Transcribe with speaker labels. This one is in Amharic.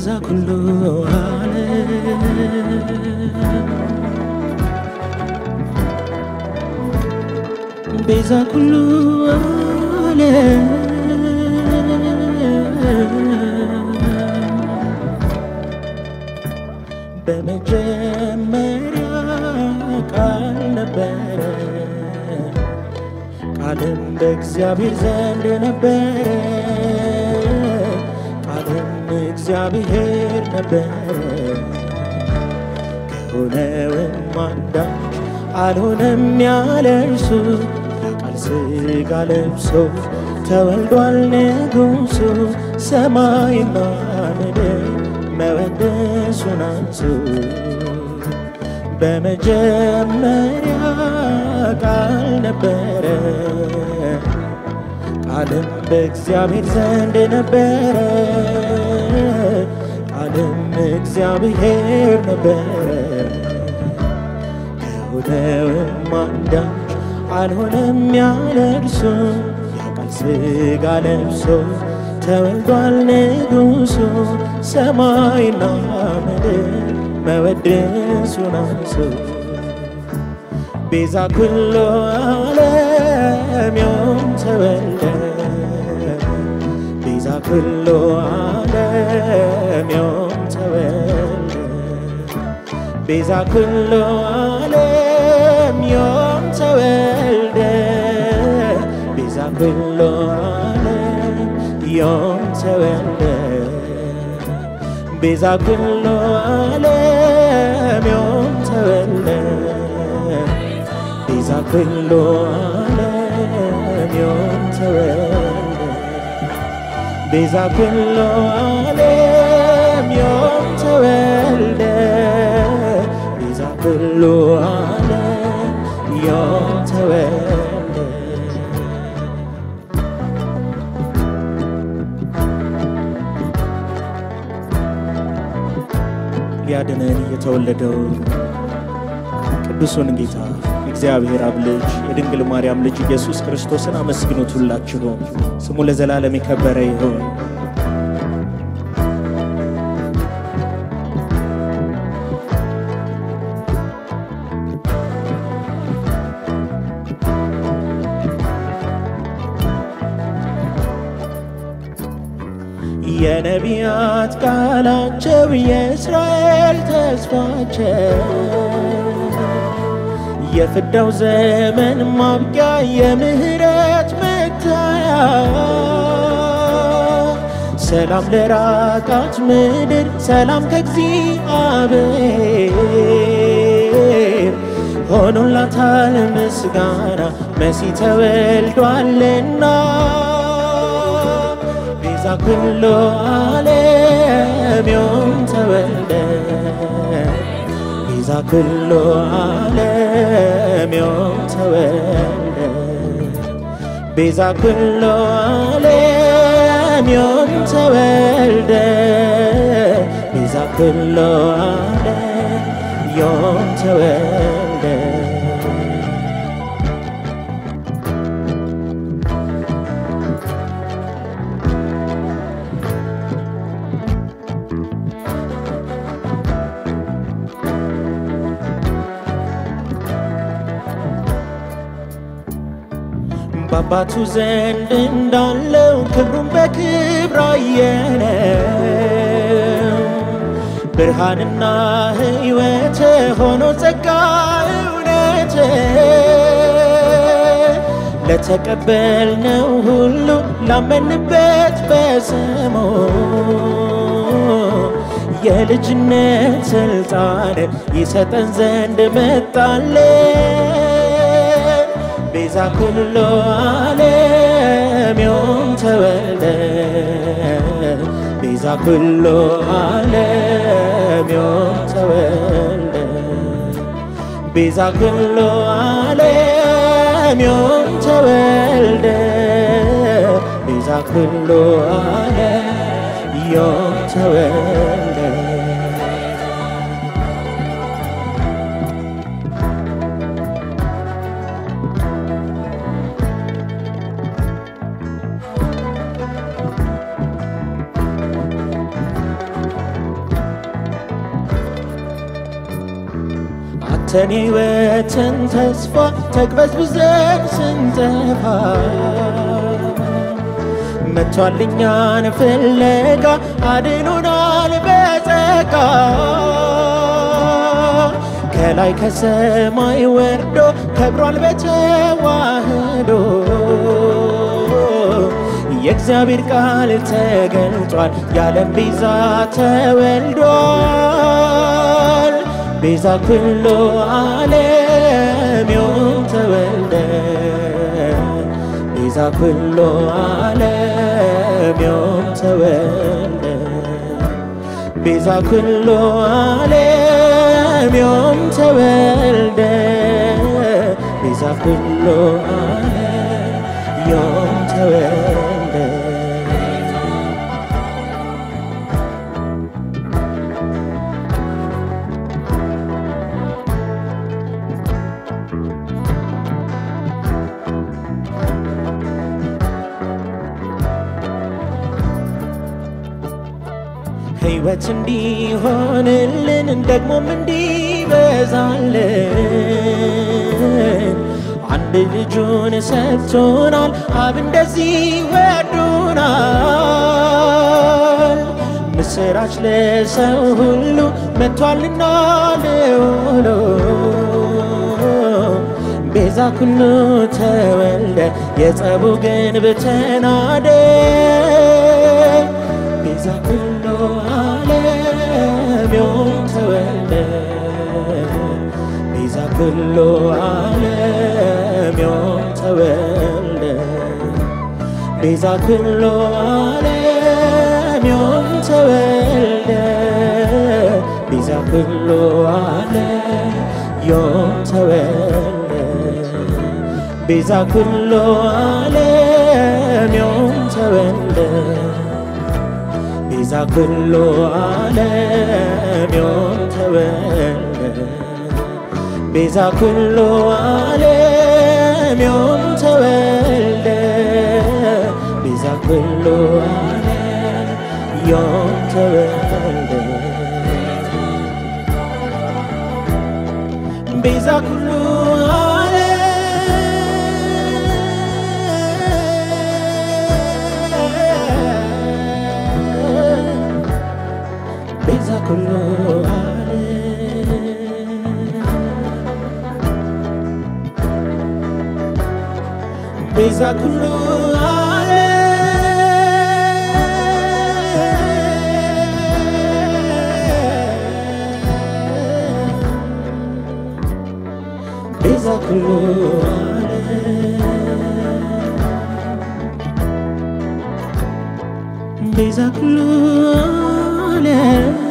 Speaker 1: ቤዛ ኩሉ ዓለም ቤዛ ኩሉ ዓለም በመጀመሪያ ቃል ነበረ፣ ቃልም በእግዚአብሔር ዘንድ ነበረ፣ ቃልም እግዚአብሔር ነበረ። ከሆነውም አንዳች አልሆነም ያለ እርሱ ቃል ሥጋ ለብሶ ተወልዷል ንጉሡ ሰማይና ምድር መወደሱን አንሱ በመጀመሪያ ቃል ነበረ ቃልም በእግዚአብሔር ዘንድ ነበረ ቃልም እግዚአብሔር ነበረ ከሆነውም አንዳች አልሆነም ያለ እርሱ ያ ቃል ሥጋ ለብሶ ተወልዷል ንጉሡ ሰማይና ምድር መወደሱን አንሱ ቤዛ ኩሉ ዓለም ዮም ተወልደ ቤዛ ኩሉ ዓለም ዮም ተወልደ ቤዛ ኩሉ ዓለም ዮም ተወልደ ቤዛ ኩሉ ዓለም ዮም ተወልደ ቤዛ ኩሉ ዓለም ዮም ተወልደ ቤዛ ኩሉ ዓለም ዮም ተወልደ ቤዛ ኩሉ ዓለም ዮም ተወልደ ቤዛ ኩሉ ዓለም ዮም ተወልደ ሊያድነን የተወለደው ቅዱሱን ጌታ እግዚአብሔር አብ ልጅ የድንግል ማርያም ልጅ ኢየሱስ ክርስቶስን አመስግኑት ሁላችሁም። ስሙ ለዘላለም የከበረ ይሁን። የነቢያት ቃላቸው የእስራኤል ተስፋቸው የፍዳው ዘመን ማብቂያ የምህረት መታያ ሰላም ለራቃት ምድር ሰላም ከእግዚአብሔር ሆኖላታል ምስጋና መሲህ ተወልዷልና ቤዛ ኩሉ ዓለም ዮም ተወልደ ቤዛ ኩሉ ዓለም ዮም ተወልደ ቤዛ ኩሉ ዓለም ዮም ተወልደ ቤዛ ኩሉ ዓለም ዮም ተወልደ በአባቱ ዘንድ እንዳለው ክብሩን በክብር አየነው። ብርሃንና ሕይወት ሆኖ ጸጋ እውነት ለተቀበልነው ሁሉ ላመንበት በስሙ የልጅነት ስልጣን ይሰጠን ዘንድ መጣለን። ቤዛ ኩሉ ዓለም ዮም ተወልደ ቤዛ ኩሉ ዓለም ዮም ተወልደ ቤዛ ኩሉ ዓለም ዮም ተወልደ ቤዛ ኩሉ ዓለም ዮም ተወልደ አተን ሕይወትን ተስፋ ተቅበዝብዘን ስንጠፋ መጥቷልኛን ፍለጋ አድኖናል በጸጋ ከላይ ከሰማይ ወርዶ ከብሯል በተዋህዶ የእግዚአብሔር ቃል ተገልጧል የዓለም ቤዛ ተወልዷል ቤዛ ኩሎ ዓለም ዮም ተወልደ ቤዛ ኩሎ ዓለም ዮም ተወልደ ቤዛ ኩሎ ዓለም ዮም ተወልደ ቤዛ ኩሎ ዓለም ዮም ተወልደ ሕይወት እንዲሆንልን ደግሞም እንዲበዛልን አንድ ልጁን ሰጥቶናል። አብ እንደዚህ ወዶናል። ምስራች ለሰው ሁሉ መጥቷልና ልውሎ ቤዛ ኩሉ ተወልደ የጸቡ ግንብ ተናደ ቤዛ ኩሉ ዓለም ዮም ተወልደ ቤዛ ኩሉ ዓለም ዮም ተወልደ ቤዛ ኩሉ ዓለም ዮም ተወልደ ቤዛ ኩሉ ዓለም ዮም ተወልደ ቤዛ ኩሉ ዓለም ዮም ተወልደ ቤዛ ኩሉ ዓለም ዮም ተወልደ ቤዛ ኩሉ ዓለም ዮም ተወልደ ቤዛ ኩሉ ዓለም ዮም ተወልደ ቤዛ ኩሉ ዓለም ቤዛ ኩሉ ዓለም ቤዛ ኩሉ ዓለም ቤዛ ኩሉ ዓለም ቤዛ ኩሉ ዓለም